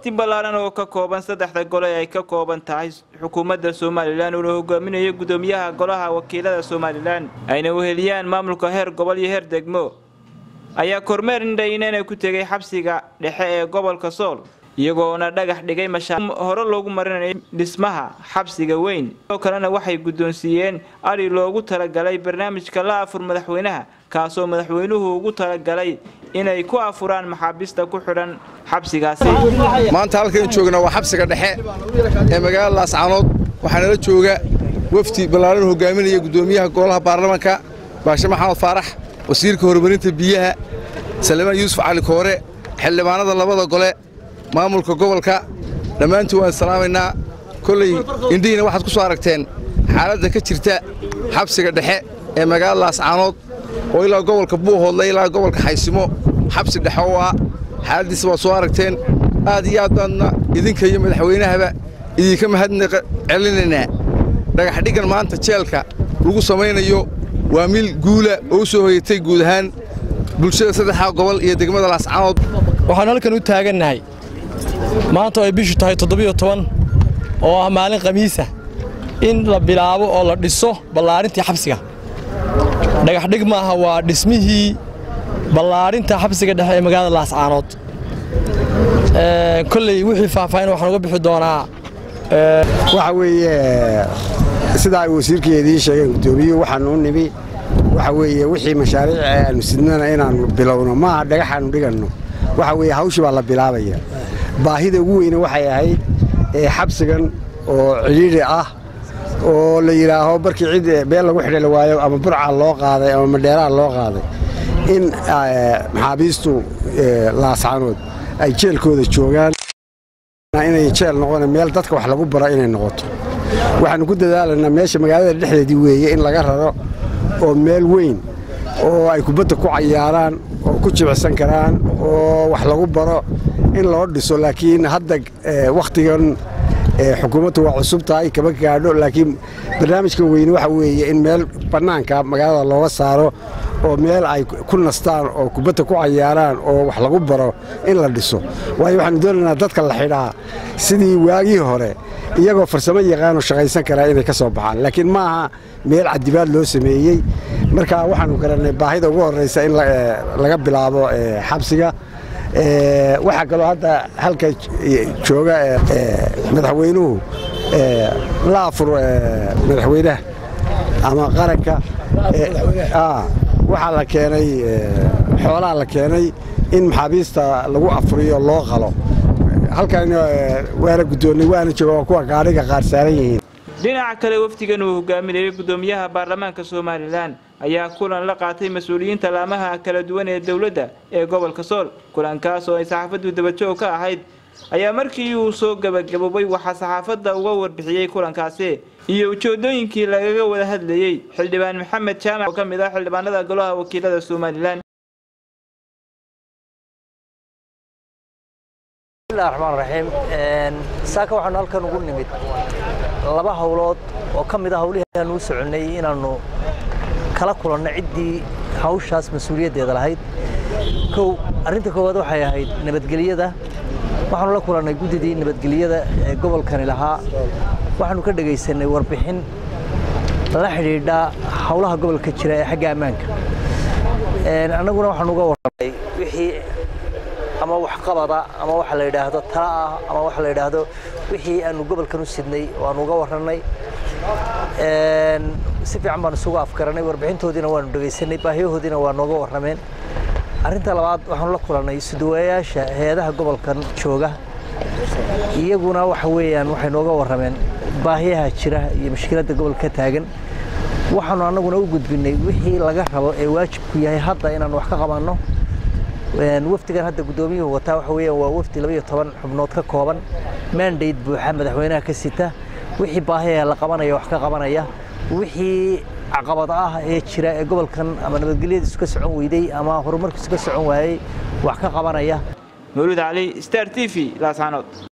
wafdi ballaaran oo ka kooban saddexda gole ay ka kooban tahay xukuumadda somalilan uuna hogaaminayo gudoomiyaha golaha wakiilada somalilan ayna weheliyaan maamulka heer gobol iyo heer degmo ayaa kormeer indhaynana ku tegay xabsiga dhexe ee gobolka sool iyagoona dhagax dhigay mashaa hore loogu marinayay dhismaha xabsiga weyn sidoo kalena waxay guddoonsiiyeen ari loogu talagalay barnaamijka la afur madaxweynaha kaasoo madaxweynuhu ugu talagalay inay ku afuraan maxaabiista ku xidhan xabsigaasi maanta halkan joogna waa xabsiga dhexe ee magaalada laascaanood waxaa nala jooga wafdi ballaaran hogaaminaya guddoomiyaha golaha baarlamaanka baashe maxamed faarax wasiirka horumarinta biyaha salemaan yuusuf cali koore xildhibaanada labada gole maamulka gobolka dhammaantiin waan salaamaynaa kolley indhihiina waxaad ku soo aragteen xaaladda ka jirta xabsiga dhexe ee magaalada laascaanood oo ilaa gobolka buuhoodle ilaa gobolka xaysimo xabsi dhexe oo ah xaaladdiisa waad soo aragteen aad iyo aad baadna idinka iyo madaxweynahaba idinka mahadnaq celinaynaa dhagaxdhiggan maanta jeelka lagu samaynayo waa mil guula oo u soo hoyatay guud ahaan bulshada saddexdaa gobol iyo degmada laascaanood waxaanu halkan u taagannahay maanta oo ay bishu tahay toddobiyo toban oo ah maalin khamiisa in la bilaabo oo la dhiso ballaarintii xabsiga dhagaxdhig maaha waa dhismihii ballaarinta xabsiga dhexe ee magaalada laascaanood kolley wixii faahfaahin waxaan uga bixi doonaa waxa weeye sidaa ay wasiirkii idiin sheegeen guddoomiyuhu waxaanu u nimi waxa weeye wixii mashaariic aanu sidnana inaannu bilowno maaha dhagaxaannu dhiganno waxa weeye hawshii baa la bilaabaya baahida ugu weyne waxay ahayd xabsigan oo cidhiidhi ah oo la yidhaaho markii cid beel lagu xidhali waayo ama burca loo qaaday ama madheeraha loo qaaday in maxaabiistu laascaanood ay jeelkooda joogaan inay jeel noqona meel dadka wax lagu baro inay noqoto waxaannu ku dadaalaynaa meesha magaalada dhexdeedii weeye in laga raro oo meel weyn oo ay kubadda ku cayaaraan oo ku jibicsan karaan oo wax lagu baro in loo dhiso laakiin hadda wakhtigan xukuumaddu waa cusub tahay kama gaadho laakiin barnaamijka weyne waxa weeye in meel bannaanka magaalada looga saaro oo meel ay ku nastaan oo kubadda ku cayaaraan oo wax lagu baro in la dhiso waayo waxaanu doonaynaa dadka la xidhaa sidii waagii hore iyagoo farsamo yaqaanoo shaqaysan karaa inay ka soo baxaan laakiin maaha meel cadibaad loo sameeyey marka waxaanu garannay baahida ugu horraysa in laga bilaabo xabsiga waxaa kaloo hadda halka jooga madaxweynuhu la afur madaxweynaha ama qaranka waxaa la keenay xoolaha la keenay in maxaabiista lagu afuriyo loo qalo halkan waana guddoonnay waana jooga waa kuwa gaadhiga qaar saaran yihiin dhinaca kale wafdigan uu hogaaminayay guddoomiyaha baarlamaanka somalilan ayaa kulan la qaatay mas-uuliyiinta laamaha kala duwan ee dowladda ee gobolka sool kulankaas oo ay saxaafaddu dabajoog ka ahayd ayaa markii uu soo gebagaboobay waxaa saxaafadda uga warbixiyey kulankaasi iyo ujeedooyinkii lagaga wada hadlayey xildhibaan maxamed jaamac oo ka mid ah xildhibaanada golaha wakiilada somalilan raxmaan raxiim saaka waxaanu halkan ugu nimid laba howlood oo ka mid a hawlihii aanu u soconnay inaannu kala kulanno ciddii hawshaas mas-uuliyaddeeda lahayd kow arrinta koowaad waxay ahayd nabadgelyada waxaanu la kulannay guddidii nabadgelyada ee gobolkani lahaa waxaanu ka dhegaysanay warbixin la xidhiidha howlaha gobolka jira ee xagga ammaanka annaguna waxaanu uga warramay wixii ama waxqabada ama waxa la yidhaahdo tala ah ama waxa la yidhaahdo wixii aanu gobolkan u sidnay oo aanu uga warrannay si fiican baanu isugu afgaranay warbixintoodiina waanu dhegaysanay baahiyahoodiina waa nooga warrameen arrinta labaad waxaanu la kulannay suduwayaasha hay-adaha gobolkan jooga iyaguna waxa weeyaan waxay nooga warrameen baahiyaha jira iyo mushkiladda gobolka taagan waxaanu annaguna u gudbinnay wixii laga rabo ee waajibku yahay hadda inaanu wax ka qabanno wafdigan hadda guddoomiyuhu wataa waxa weeyaan waa wafdi labaiyo toban xubnood ka kooban mandate buuxa madaxweynaha ka sita wixii baahiyaya la qabanaya wax ka qabanaya wixii caqabad ah ee jira ee gobolkan ama nabadgelyadiisu ka socon weyday ama horumarkiisu ka socon waayey wax ka qabanaya mawlid cali star t v laascaanood